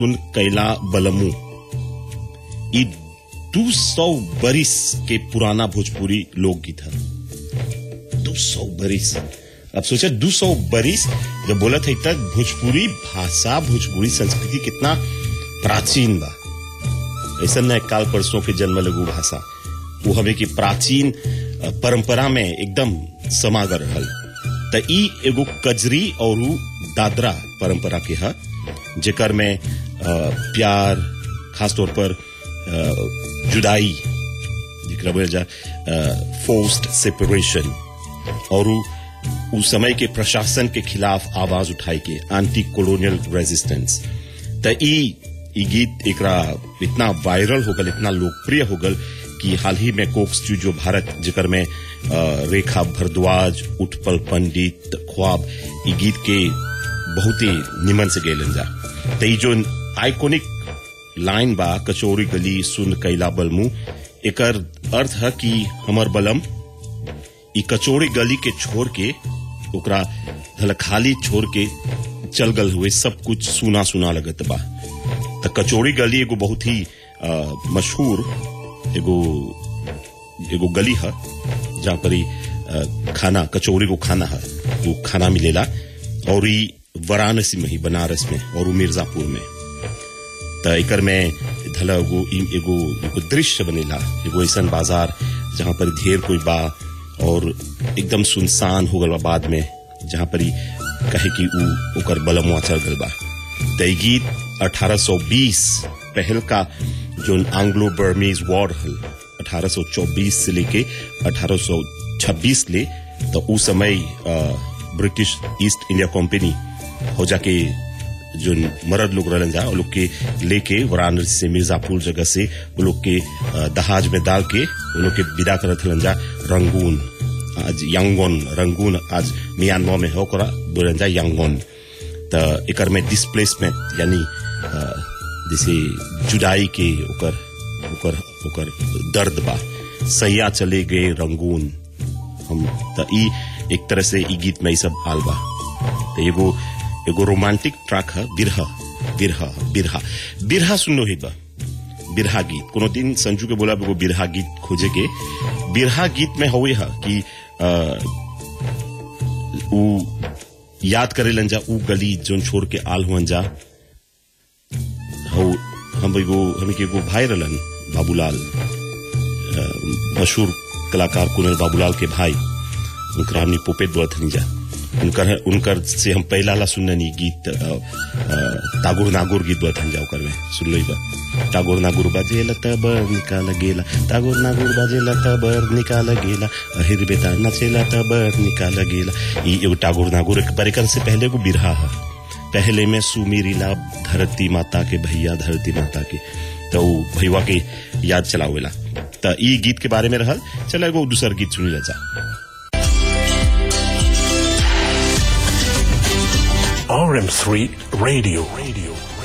सुन कैला बलमू ई दू सौ बरिस के पुराना भोजपुरी लोकगीत है दो सौ बरिस अब सोचा दो सौ बरिस जब बोला था तक भोजपुरी भाषा भोजपुरी संस्कृति कितना प्राचीन बा ऐसा न काल परसों के जन्म लगू भाषा वो हमें की प्राचीन अ, परंपरा में एकदम समागर रहल त ई एगो कजरी और उ दादरा परंपरा के है जेकर में अ, प्यार खासतौर पर अ, जुदाई जेकरा बोल जा फोर्स्ड सेपरेशन और उ उस समय के प्रशासन के खिलाफ आवाज उठाई के एंटी कॉलोनियल रेजिस्टेंस त ई ई गीत एकरा इतना वायरल हो गल इतना लोकप्रिय हो गल कि हाल ही में कोक स्टूडियो भारत जेकर में अ, रेखा भरद्वाज उत्पल पंडित ख्वाब ई गीत के बहुत ही निमन से गेलन जा त ई जो आइकोनिक लाइन बा कचोरी गली सुन कैला बलमू एकर अर्थ है कि हमर बलम ई कचोरी गली के छोड़ के ओकरा धल खाली छोड़ के चल गल हुए सब कुछ सुना सुना लगत बा त कचोरी गली एगो बहुत ही अ, मशहूर एगो एगो गली है जहाँ पर ई, अ, खाना कचौरी को खाना है वो खाना मिलेला और ई वाराणसी में ही बनारस में और उ मिर्जापुर में त एकर में धला एगो ई- एगो एगो दृश्य बनेला एगो ऐसन बाजार जहाँ पर ढेर कोई बा और एकदम सुनसान हो गल बा बाद में जहाँ पर ई कहे कि उ ओकर बलमुआ चल गल बा त ई गीत 1820 पहल का जो एंग्लो बर्मीज वॉर हल 1824 से लेके 1826 ले तो उस समय अ, ब्रिटिश ईस्ट इंडिया कंपनी हो जाके जो मर्द लोग रहलन जा वो लोग के लेके वाराणसी से मिर्जापुर जगह से वो लोग के अ, दहाज में डाल के वो लोग के विदा करत हलन जा रंगून आज यांगोन रंगून आज म्यांमार में हो ओकरा बोलन जा यांगोन त एकर में डिस्प्लेसमेंट यानी अ, जैसे जुदाई के ओकर ओकर ओकर दर्द बा सैया चले गए रंगून हम त ई एक तरह से ई गीत में ई सब आल बा त एगो एगो रोमांटिक ट्रैक है बिरहा बिरहा बिरहा बिरहा सुनो ही बा बिरहा गीत कोनो दिन संजू के बोला एगो बिरहा गीत खोजे के बिरहा गीत में हुए है कि अ, उ याद करेलन जा उ गली जोन छोड़ के आल हुअन जा हो हम एगो हम के एगो भाई रहलन बाबूलाल अ, मशहूर कलाकार कुनल बाबूलाल के भाई उनकर हमनी पोपेट बोलत हनी जा उनकर उनकर से हम पहला ला सुननी गीत अ, अ, तागुर नागुर गीत बोलत हनी जा ओकर में सुन लो बा तागुर नागुर बाजेला तबर निकाल गेला तागुर नागुर बाजेला तबर निकाल गेला अहिर बेटा नचेला तबर निकाल गेला ई एगो तागुर नागुर एक परिकर से पहले एगो बिरहा है पहले में सुमीरिला धरती माता के भैया धरती माता के तो उ भैया के याद चलावेला त ई गीत के बारे में रहल चल एगो दूसर गीत सुनी जा RM3 Radio. Radio.